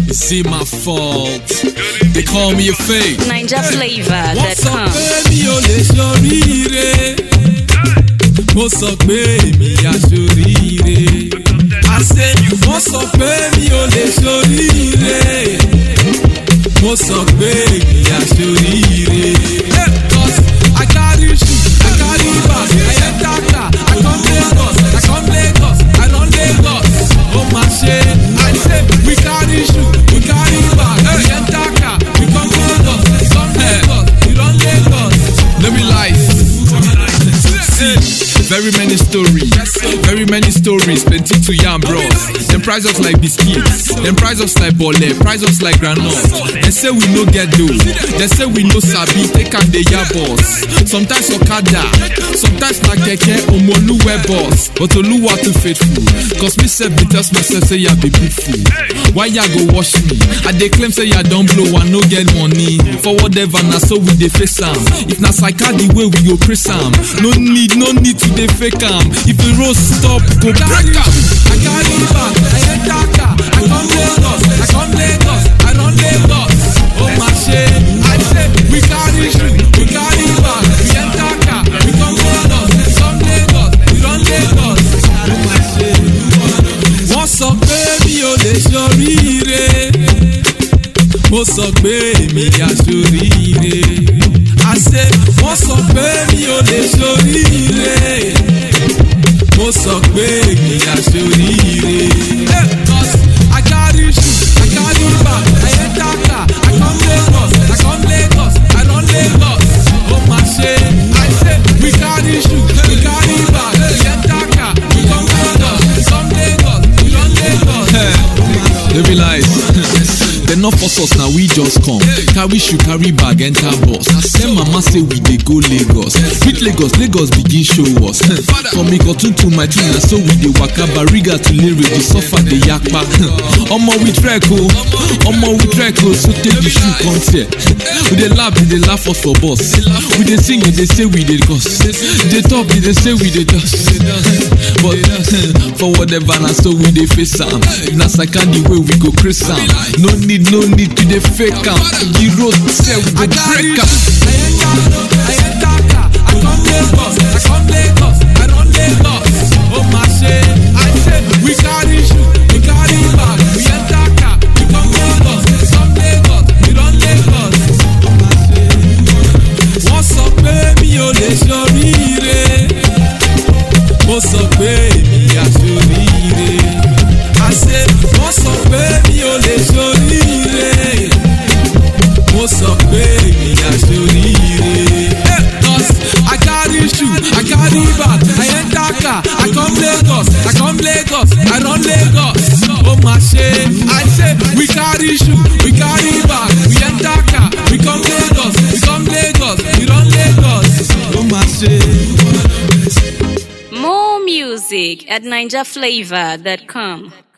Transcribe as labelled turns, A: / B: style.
A: Is it my fault? They call me a fake.
B: Ninja flavor
A: Wọ́n
B: that
A: sọ
B: come.
A: pé mi ò lè ṣoríire. Mo sọ pé èmi aṣoríire. Àṣé wọ́n sọ pé mi ò lè ṣoríire. Mo sọ pé èmi aṣoríire. Cause I carry shoe, I carry bag, I enter car, I come Lagos, I come Lagos, I run Lagos. Ó máa ṣe, I say we carry shoe, we carry bag, we enter car, we come Lagos, we come Lagos, we run Lagos. No be lies. See, very many stories, very many stories, plenty to yarn, bros. Them price us like biscuits, them price us like bole, price us like granite. They say we no get dough, they say we no sabi, take am dey yab boss. Sometimes okada, sometimes na keke omoluwe boss. But Oluwa too faithful, cause me sef dey tell myself say ya be big fool. Why ya go wash me? I dey claim say ya don blow, I no get money. For whatever na so we dey face am. If na psycha the way we go praise am, no need, no need to dey fake am. If the road stop, go break am. I carry bag, I enter car, I come Lagos, I come Lagos, I run Lagos. Oh my shey, I say we carry shoe, we carry bag, we enter car, we come Lagos, we come Lagos, we run Lagos. Oh my shey, wọ́n sọ pé mi ò lè ṣoríire mo sọ pé èmi aṣoríire. àṣé wọ́n sọ pé mi ò lè ṣoríire. mo sọ pé èmi aṣoríire. Hey, 'cause I carry shoe, I carry bag, I enter car, I come Lagos, I come Lagos, I run Lagos. Ó máa ṣe, I say we carry shoe, we carry bag, we enter car, we come Lagos, we come Lagos, we run Lagos. No be lies. Dem no force us na we just come. Carry shoe carry bag enter bus. Dem mama say we dey go Lagos. Reach Lagos, Lagos begin show us. From Ikotun to my twin na so we dey waka Bariga to Lere dey suffer dey yakpa. Omo we trek o, omo we trek o so take the shoe come tear. We dey laugh, we dey laugh us for bus. We dey sing, we dey say we dey cuss. Dey talk, we dey say we dey dust. But for whatever na so we dey face am. If na second the way we go craze am. No need, no need to dey fake am. The road sef we go break am. We carry shoe, we carry bag, we enter car, we come Lagos, we come Lagos, we run Lagos. Wọ́n sọ pé mi ò lè ṣoríire. Mo sọ pé èmi aṣoríire. Àṣé wọ́n sọ pé mi ò lè ṣoríire. Mo sọ pé èmi aṣoríire. Hey, 'cause I carry shoe, I carry bag, I enter car, I come Lagos, I come Lagos, I run Lagos. Ó máa ṣe, I say we carry shoe, we carry bag, we enter car, we come Lagos, we come Lagos, we run Lagos. Ó máa ṣe.
B: More music at ninjaflavor.com.